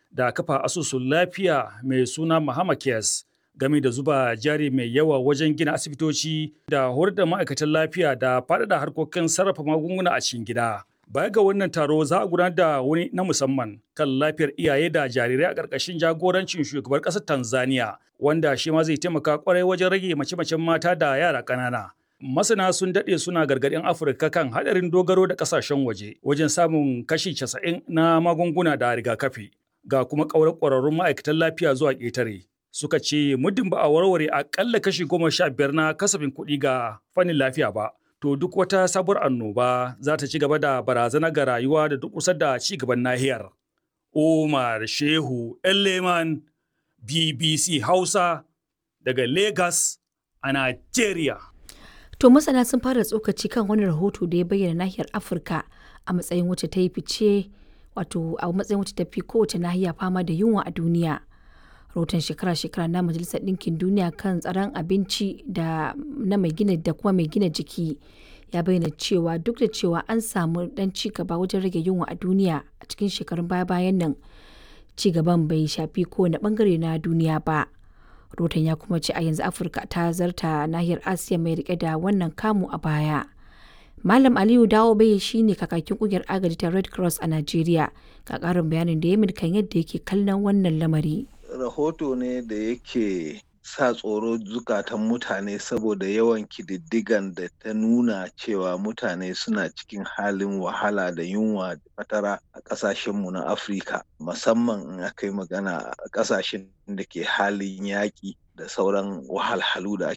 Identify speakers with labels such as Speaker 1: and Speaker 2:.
Speaker 1: da kafa asusun lafiya mai suna Mahama Cares game da zuba jari mai yawa wajen gina asibitoci da horar da ma'aikatan lafiya da faɗaɗa harkokin sarrafa magunguna a cikin gida. Baya ga wannan taro za a gudanar da wani na musamman kan lafiyar iyaye da jarirai a ƙarƙashin jagorancin shugabar ƙasar Tanzania wanda shi ma zai taimaka ƙwarai wajen rage mace-macen mata da yara ƙanana. Masana sun daɗe suna gargaɗin Afirka kan haɗarin dogaro da ƙasashen waje wajen samun kashi casa'in na magunguna da rigakafi. Ga kuma ƙaurar ƙwararrun ma'aikatan lafiya zuwa ƙetare. Suka ce muddin ba a warware aƙalla kashi goma sha biyar na kasafin kuɗi ga fannin lafiya ba. To duk wata sabuwar annoba za ta ci gaba da barazana ga rayuwa da duk kusa da ci gaban nahiyar. Umar Shehu Elleman BBC Hausa daga Lagos a Najeriya.
Speaker 2: To masana sun fara tsokaci kan wani rahoto da ya bayyana nahiyar Afirka a matsayin wacce ta yi fice wato a matsayin wacce ta fi kowace nahiya fama da yunwa a duniya. Rahoton shekara-shekara na Majalisar Ɗinkin Duniya kan tsaron abinci da na mai gina da kuma mai gina jiki ya bayyana cewa duk da cewa an samu dan ci gaba wajen rage yunwa a duniya a cikin shekarun baya-bayan nan ci gaban bai shafi kowane bangare na duniya ba. Rotan ya kuma ce a yanzu Afirka ta zarta nahiyar Asiya mai rike da wannan kamu a baya. Malam Aliyu Dawo bai shi ne kakakin kungiyar agaji ta Red Cross a Najeriya ga karin bayanin da ya min kan yadda yake kallon wannan lamari.
Speaker 3: Rahoto ne da yake sa tsoro zukatan mutane saboda yawan kididdigan da ta nuna cewa mutane suna cikin halin wahala da yunwa da fatara a ƙasashenmu na Afirka musamman in aka yi magana a ƙasashen da ke halin yaƙi da sauran wahalhalu da